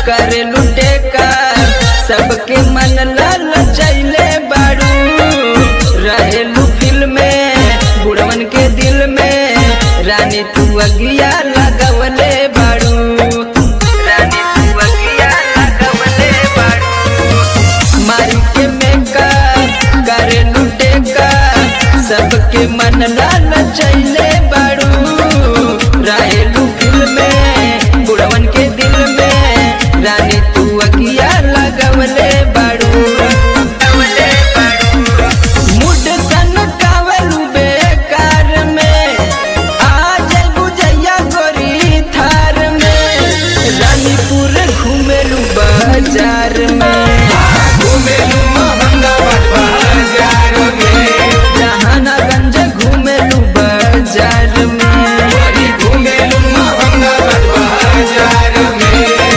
करे लुटे का सबके मन लाल चैले बाड़ू रहेलू दिल में बुढ़वन के दिल में रानी तू अगिया लगवले बाड़ू रानी तू अगिया लगवले बाड़ू मारी के मेका करे लुटे का सबके मन लाल चैले बाड़ू रहेलू दिल में बुढ़वन के दिल में रानी तू अगिया लगवले बाड़ू लगवले बाड़ू मुड सन कावलू बेकार में आ जाइबू जैया गोरी थार में रानीपुर घूमेलू बाजार में घूमेलू मोहम्मदाबाद बाजार में जहानागंज घूमेलू बाजार में गोरी घूमेलू मोहम्मदाबाद बाजार में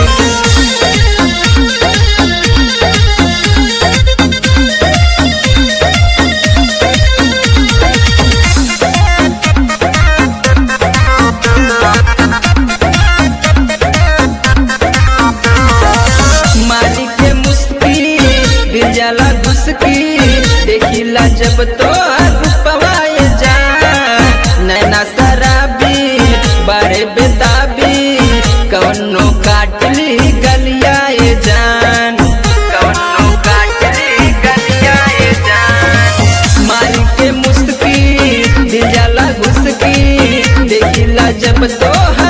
मारी के मुस्की दिल जाला घुसकी देखिला जब तो पवाए जा नैना शराबी बड़े बेताबी कौनो काटली गलियाए जान कौनो काटली गलियाए जान मारी के मुस्की दिल जाला घुसकी देखिला जब तो